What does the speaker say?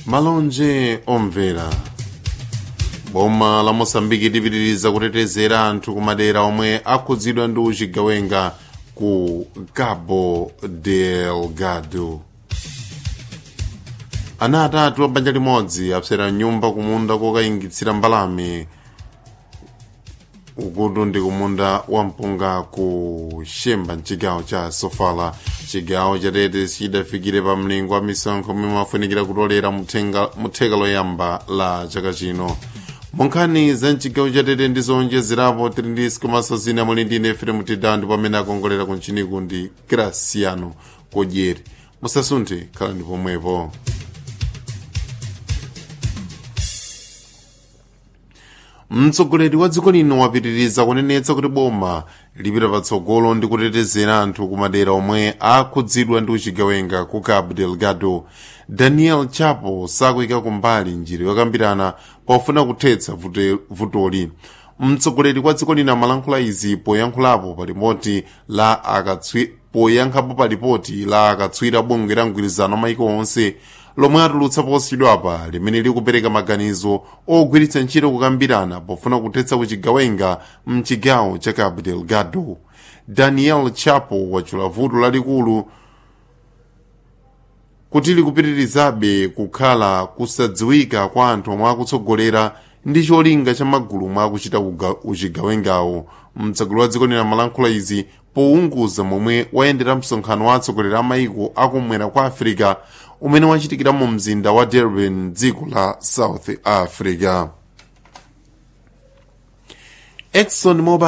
malonje omvera boma la moçambike lipitiriza kutetezera anthu kumadera omwe akhudzidwa ndi uchigawenga ku cabo delgado ana atatu a banja limodzi apsera nyumba kumunda kokayingitsira mbalame ukutu ndi kumunda wa mpunga ku xemba mchigawo cha sofala chigawo chatete chidafikire pa mlingo wa misonkho omwe mafunikira kutolera mutheka loyamba la chaka chino monkhani za mchigawo chatete ndi zowonjezerapo tili ndi sikomanso zina muli ndi nefere mutidandi pamene akongolera ku nchiniku ndi graciano kodyeri musasunthe khalani pomwepo mtsogoleri wa dziko lino wapitiriza kunenetsa kuti boma lipita patsogolo ndi kutetezera anthu kumadera omwe akhudzidwa ndi uchigawenga ku cabo delgado daniel chapo sakuyika kumbali njira yokambirana pofuna kuthetsa vutoli mtsogoleri wa dziko lino amalankhula izi poyankhulapo pa ripoti la akatswi poyankhapo pa ripoti la akatswiri abungwe la mgwirizano maiko onse lomwe atulutsa posachedwapa limene likupereka maganizo ogwiritsa ntchito kukambirana pofuna kuthetsa uchigawenga mchigawo cha cabo delgado daniel chapo wachula vuto lalikulu kuti likupitirizabe kukhala kusadziwika kwa anthu omwe akutsogolera ndi cholinga cha magulu omwe akuchita uchigawengawo mtsogoleri wa dziko lino amalankhula izi pounguza momwe wayendera msonkhano wa atsogoleri a maiko akumwera kwa afirika umene wachitikira mu mzinda wa durban dziko la south africa exxon mobil